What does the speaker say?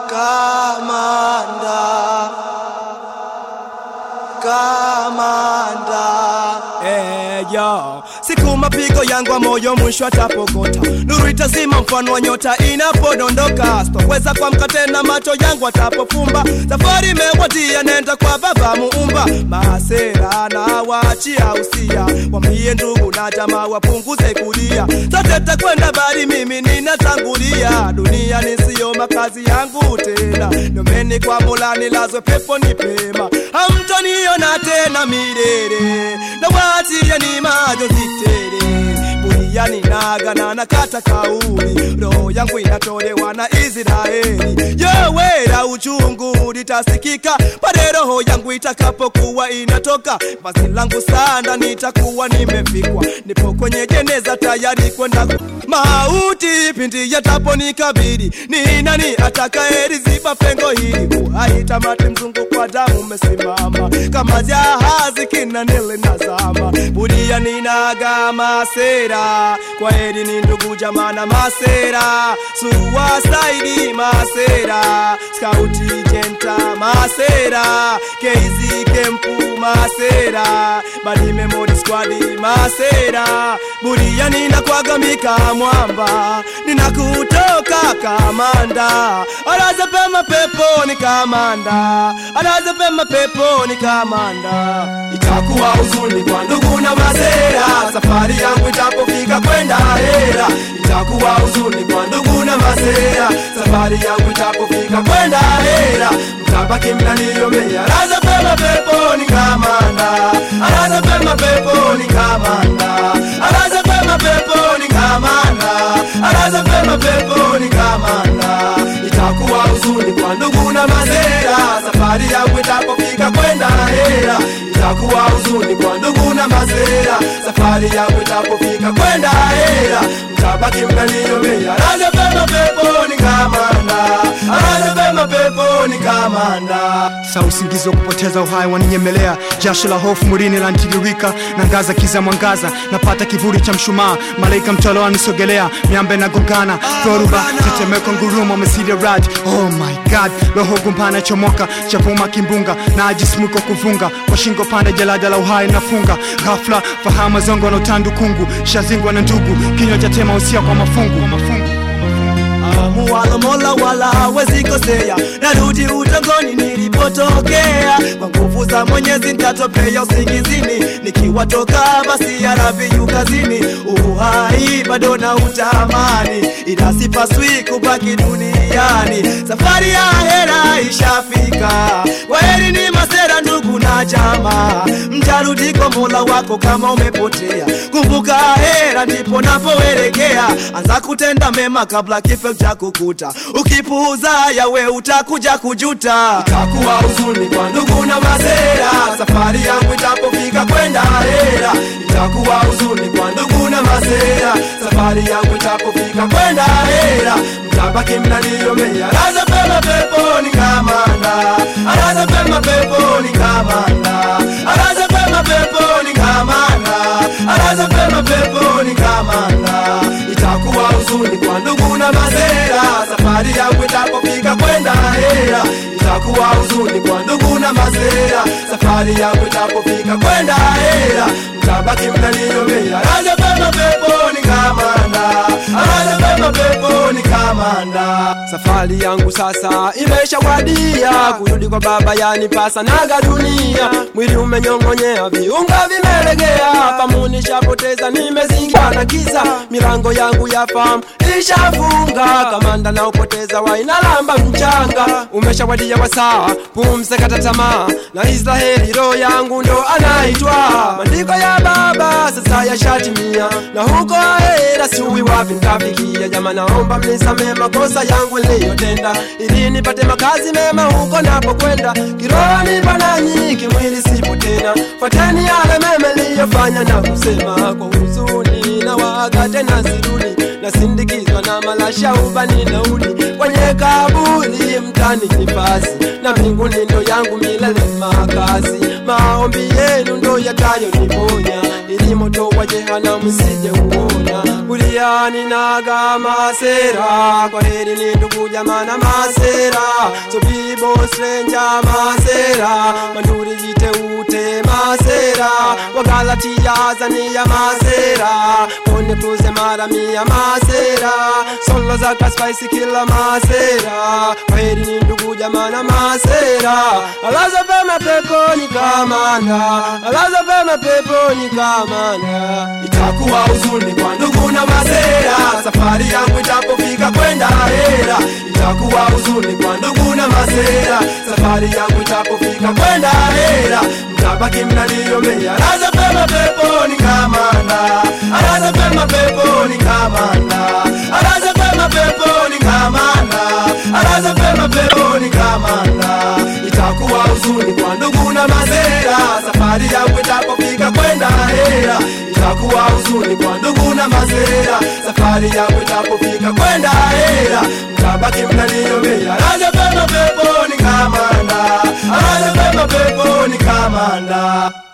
kamanda kamanda Eyo, siku mapigo yangu wa moyo mwisho atapokota, nuru itazima mfano wa nyota inapodondoka, sitoweza kuamka tena, macho yangu atapofumba. Safari imewadia, nenda kwa Baba Muumba. Masera na waachia usia, wambie ndugu na jamaa wapunguze kulia, sote takwenda bali mimi ninatangulia. Dunia nisiyo makazi yangu tena, nomeni kwa Mola nilazwe pepo ni pema, hamtoniona tena milele na waachie ni majonzi tele buriani nagana na kata kauli roho yangu inatolewa na Israeli yowera uchungu litasikika pale roho yangu itakapokuwa inatoka vazi langu sana nitakuwa nimefikwa nipo kwenye jeneza tayari kwenda mauti pindi yataponikabili ni nani atakayeziba pengo hili uhai tamati mzungu kwa damu umesimama kama jahazi kinanele nazama budia ninaga masera kwa heri ni ndugu jamana masera suwasaidi masera skauti jenta masera keizi kempu masera badi memori squadi masera budia ninakwagamika mwamba ninakutoka kamanda araza pema peponi kamanda araza pema peponi kamanda itakuwa huzuni kwa ndugu na masera safari yangu itapofika kwenda hera itakuwa huzuni kwa ndugu na masera safari yangu itapofika kwenda hera mtabaki mnaniomea araza pema peponi kamanda araza pema peponi kamanda araza pema peponi kamanda araza pema peponi kamanda itakuwa huzuni kwa ndugu na masera safari yangu itapofika kwenda hera itakuwa huzuni kwa ndugu na masera safari yangu itapofika kwenda hera mtabaki mnaniomea araza pema peponi kamanda araza pema peponi kamanda sa usingizi wa kupoteza uhai waninyemelea jasho la hofu mwilini lantiririka na ngaza kiza mwangaza napata kivuli cha mshumaa malaika mtolo anisogelea miambe na gongana dhoruba tetemeko ngurumo mesiri rad oh my god roho gumpana chomoka chapuma kimbunga na ajismuko kuvunga kwa shingo pande jalada la uhai nafunga ghafla fahama zongo na utandu kungu shazingwa na ndugu kinywa cha tema usia kwa mafungu, kwa mafungu. muwalo mola wala hawezi kosea narudi utongoni nilipotokea kwa nguvu za mwenyezi ntatopea usingizini nikiwatoka basi yaraviyu kazini uhai bado na utamani ila sipaswi kubaki duniani safari ya hera ishafika kwaheri ni masera ndugu na jamaa mtarudi kwa mola wako kama umepotea kumbuka hera ndipo napoelekea anza kutenda mema kabla kifo cha kukuta ukipuuza yawe utakuja kujuta itakuwa huzuni kwa ndugu na masera safari yangu itapofika kwenda hera itakuwa huzuni kwa ndugu na masera safari yangu itapofika kwenda hera mtabaki mnaniomea araza pema peponi kamanda araza pema peponi kamanda araza pema peponi kamanda araza pema peponi kamanda itakuwa huzuni kwa ndugu na masera safari yangu itapofika kwenda hera itakuwa huzuni kwa ndugu na masera safari yangu itapofika kwenda hera mtabaki mnaniomea araza pema peponi kamanda araza pema peponi kamanda safari yangu sasa imeshawadia kurudi kwa baba yanipasa naga dunia mwili umenyong'onyea viunga vimelegea famu nishapoteza nimezingira na giza milango yangu ya famu ishafunga kamanda naopoteza wainalamba mchanga umeshawadia wasaa pumze kata tamaa na israheli roho yangu ndo anaitwa maandiko ya baba sasa yashatimia na huko ahera siui wapi ntafikia jama naomba mnisamee makosa yangu niliyotenda ili nipate makazi mema huko napokwenda kiroho nipo nanyi kimwili sipo tena fateni yale mema niliyofanya na kusema kwa huzuni na waga tena sirudi nasindikizwa na malasha ubani naudi kwenye kaburi mtani nifasi na mbinguni ndo yangu milele makazi maombi yenu ndo yatayoniponya ni moto wa jehanamu sije uona buriani naga masera kwa heri ni ndugu jamana masera so bibo stranger masera manduri jite ute masera wagalatia azania masera kone kuze mara mia masera solo za kaspice kila masera kwa heri ni ndugu jamana masera alaza pema peponi kamanda alaza pema peponi kamanda itakuwa huzuni kwa ndugu na masera safari yangu itapofika kwenda hera itakuwa huzuni kwa ndugu na masera safari yangu itapofika kwenda hera mtabaki mnaniomea alaza pema peponi kamanda alaza pema peponi kamanda alaza pema peponi kamanda alaza pema peponi kamanda itakuwa huzuni kwa ndugu na masera safari yangu itapofika kwenda hera itakuwa huzuni kwa ndugu na masera safari yangu itapofika kwenda hera mtabaki mnaniomea alaza pema peponi kamanda alaza pema peponi kamanda